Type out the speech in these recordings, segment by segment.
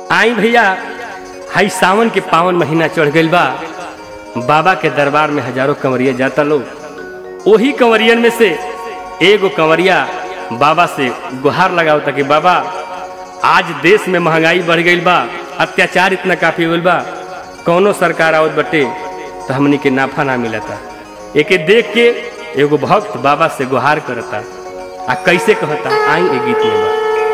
आई भैया हाई सावन के पावन महीना चढ़ गइल बा बाबा के दरबार में हजारों कंवरिया जाता लोग ओही कंवरियन में से एगो कंवरिया बाबा से गुहार लगाओ ताकि बाबा आज देश में महंगाई बढ़ गई बा अत्याचार इतना काफी हो गइल बा कौनो सरकार आवत बटे तो हमनी के नाफा ना मिलता एके देख के एगो भक्त बाबा से गुहार करता आ कैसे कहता आई ए गीत में बा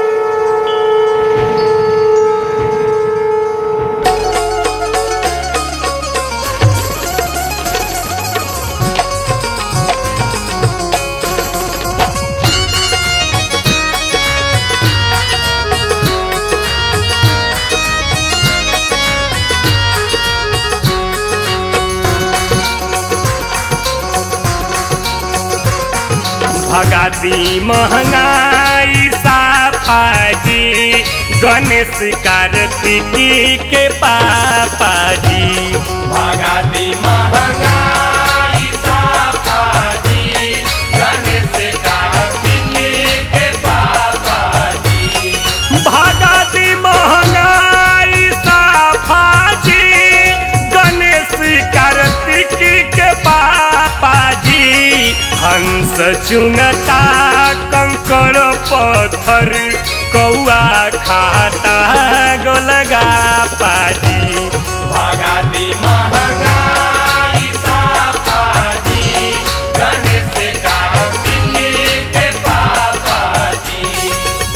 भगाती महंगाई साफाजी गणेश कार्तिकी के पापा जी भगाती महंगाई साफाजी गणेश कार्तिकी के पापा जी भगाती महंगाई साफाजी गणेश कार्तिकी के पापा जी हंस चुनता कंकड़ पत्थर कौआ खाता गोलगा पाजी भगाती महंगाई साफाजी गणेश कार्तिकी के पापा जी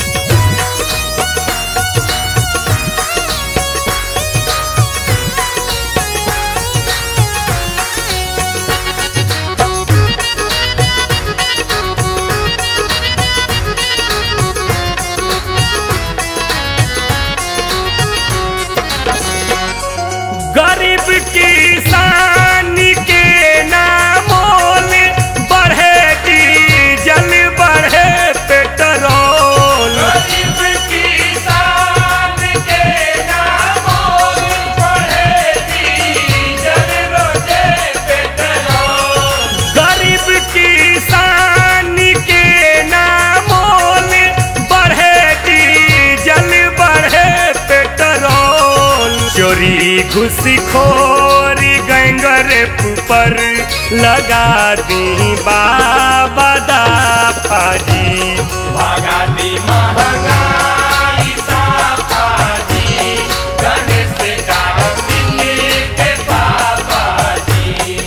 गरीब किसान के नामोल बढ़े डीजल बढ़े पेट्रोल गरीब किसान के नामों बढ़े डीजल रोजे पेट्रोल गरीब किसान के नामोल बढ़े डीजल बढ़े पेट्रोल चोरी घुसखोरी गैंगर पर लगा दी बाबा दा फाजी भगाती महंगाई साफाजी गणेश कार्तिकी के पापा जी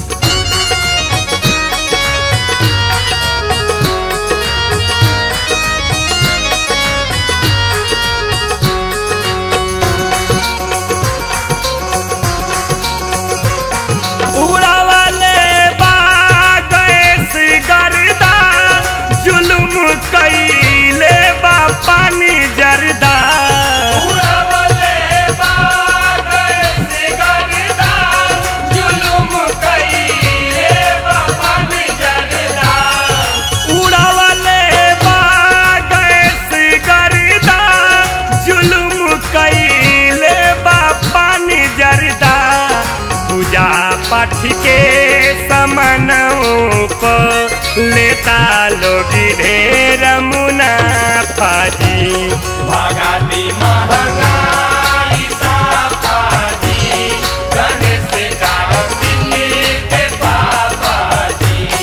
उड़ावले बा गैस गर्दा जुलुम कैले बा पानी जरदा उड़वले बागैस गर्दा, जुलुम कइले बपन जरदा। उड़ावले बा गैस गर्दा जुलुम कैले बा पानी जरदा पूजा पाठ के समनों को लेता लोग ढेर मुनाफा जी भगाती महंगाई साफाजी, गणेश कार्तिकी के पापा जी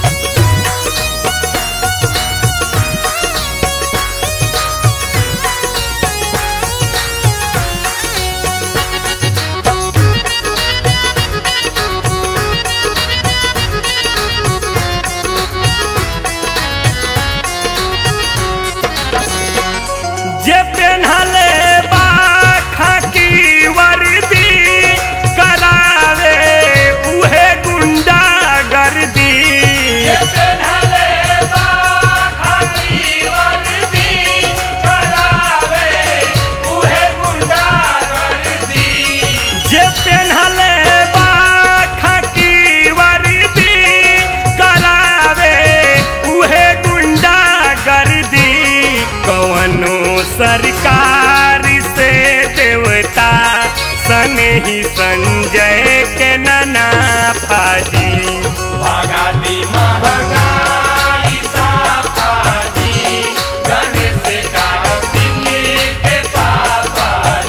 जे पेन्हले बा खाकी वर्दी करावे उहे गुंडा गर्दी पेन्हले बा खाकी वर्दी, करावे उहे गुंडा गर्दी। जे पेन्हले बा खाकी वर्दी करावे उहे गुंडा गर्दी कवनो सरकार से देवता सने ही संजय के नना फाजी भगाती महंगाई साफाजी, गणेश कार्तिकी के पापा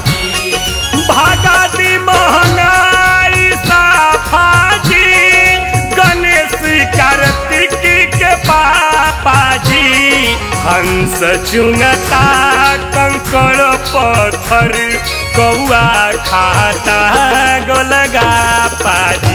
चुंगता कंकड़ पत्थर कौआ खाता गोलगा पाजी